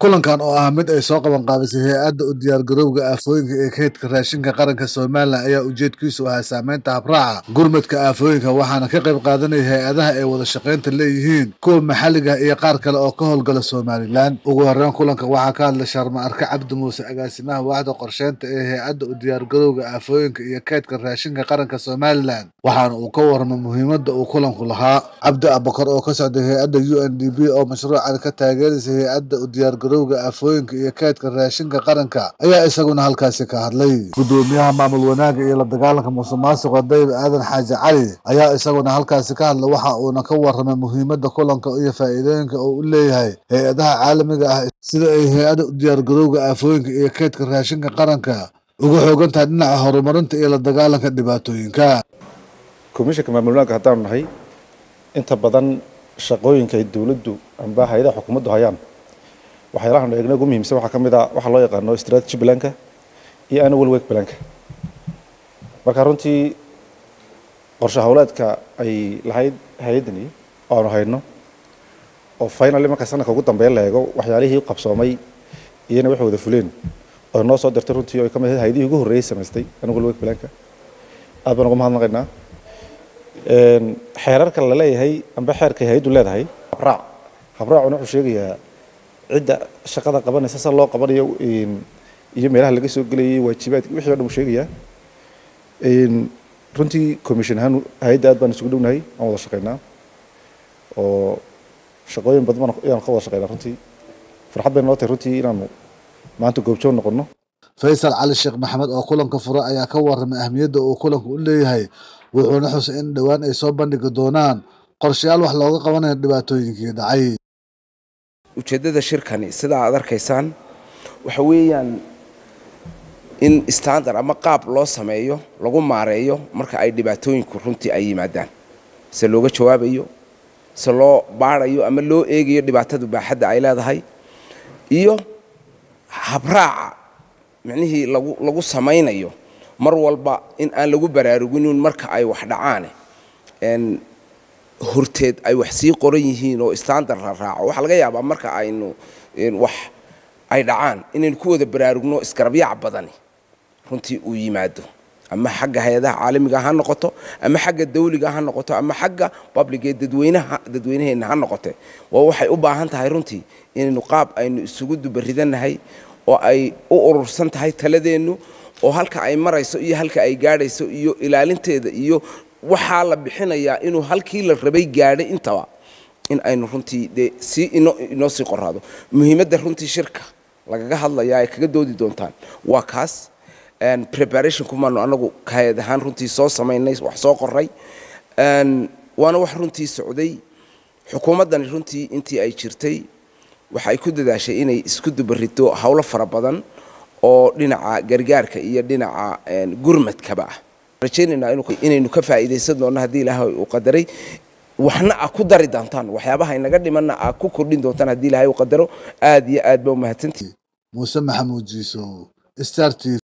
kulankan oo ah mid ay soo qaban qaabisay hay-adda u diyaargarowga aafooyinka ee kaydka raashinka qaranka somalilan ayaa ujeedkiisu ahaa saameynta habraaca gurmadka aafooyinka waxaana ka qayb qaadanaya hay-adaha ay wada shaqaynta leeyihiin kuwa maxalliga iyo qaar kale oo ka howlgala somalilan ugu horeyn kulanka waxaa ka hadlay sharma arke cabdi muuse agaasimaha waaxda qorsheynta ee hay-adda u diyaargarowga aafooyinka iyo kaydka raashinka qaranka somalilan waxaana uu ka warramay muhiimadda uu kulanku lahaa cabdi abakar oo ka socday hay-adda u n d b oo mashruucan ka taageeraysa hay-adda u diyaargarowga aafooyinka iyo kaydka raashinka qaranka ayaa isaguna halkaasi ka hadlay gudoomiyaha maamul wanaaga iyo la dagaalanka musuqmaasuqa dayib aadan xaaji cali ayaa isaguna halkaasi ka hadlay waxa uuna ka warramay muhiimadda kulanka iyo faa'iidooyinka uu u leeyahay hay-adaha caalamiga ah sida ay hay-adda u diyaargarowga aafooyinka iyo kaydka raashinka qaranka uga xoogan tahay dhinaca horumarinta iyo la dagaalanka dhibaatooyinka komishanka maamul wanaagga haddaanu nahay inta badan shaqooyinka ay dowladdu amba hay-adaha xukuumaddu hayaan waxyaalahan eegna ugu muhiimsan waxaa ka mid a waxaa loo yaqaano strategy planka iyo annual work planka marka runtii qorshe howleedka ay lahayd hay-addani oo aanu hayno oo finally marka sanadka ugu dambeeya la eego waxyaalihii qabsoomay iyana waxay wada fuleen oo noo soo dirtay runtii oo ay ka mid ahayd hay-adihii ugu horreeyay samaystay annual work planka aad baan uga mahadnaqaynaa xeerarka la leeyahay amba xeerkay hay-addu leedahay habraac habraacuna wuxuu sheegayaa cidda shaqada qabanaysa sa loo qabanayo iyo meelaha laga soo gelayay waajibaadki wixii o dhan uu sheegayaa runtii commission ahaan hay-adda aad baan isugu dhownahay aan wada shaqaynaa oo shaqooyin badan ayaan ka wada shaqaynaa runtii farxad bay noo tahay runtii inaanu maanta goobjoog noqono faysal cali sheekh maxamed oo kulanka fura ayaa ka warramay ahmiyadda uu kulanku u leeyahay wuxuuna xusay in dhowaan ay soo bandhigi doonaan qorshayaal wax looga qabanayo dhibaatooyinkii dhacay ujeeddada shirkani sida aad arkaysaan waxa weeyaan in standard ama qaab loo sameeyo lagu maareeyo marka ay dhibaatooyinku runtii ay yimaadaan se looga jawaabayo se loo baarayo ama loo eegayo dhibaatada baaxadda ay leedahay iyo habraaca micnihii lagu lagu samaynayo mar walba in aan lagu baraaruginin marka ay wax dhacaane horteed ay wax sii qoran yihiin oo standard la raaco waxaa laga yaabaa marka aynu wax ay dhacaan inaynu ku wada baraarugno isgarabyaac badani runtii uu yimaado ama xagga hay-adaha caalamiga ha noqoto ama xagga dawliga ha noqoto ama xagga publicee dadweynaha dadweynaheenna ha noqote waa waxay u baahan tahay runtii inaynu qaab aynu isugu dubaridanahay oo ay u urursan tahay taladeennu oo halka ay marayso iyo halka ay gaadhayso iyo ilaalinteeda iyo waxaa la bixinayaa inuu halkii la rabay gaadhay intaba in aynu runtii dee sii inoo sii qoraado muhiimadda runtii shirka lagaga hadlayaa ay kaga doodi doontaan waa kaas preparation kumaanu anagu hay-ad ahaan runtii soo samaynay wax soo qoray waana wax runtii socday xukuumaddani runtii intii ay jirtay waxay ku dadaashay inay isku dubarito howlo fara badan oo dhinaca gargaarka iyo dhinaca gurmadkaba ah rajaynaynaa inaynu ka faa'iidaysan doonno haddii ilaahay uu qadaray waxna a ku dari doontaan waxyaabaha inaga dhimanna a ku kordhin doontaan haddii ilaahay uu qadaro aad iyo aad ba umahadsantihi muuse maxamuud jiiso star t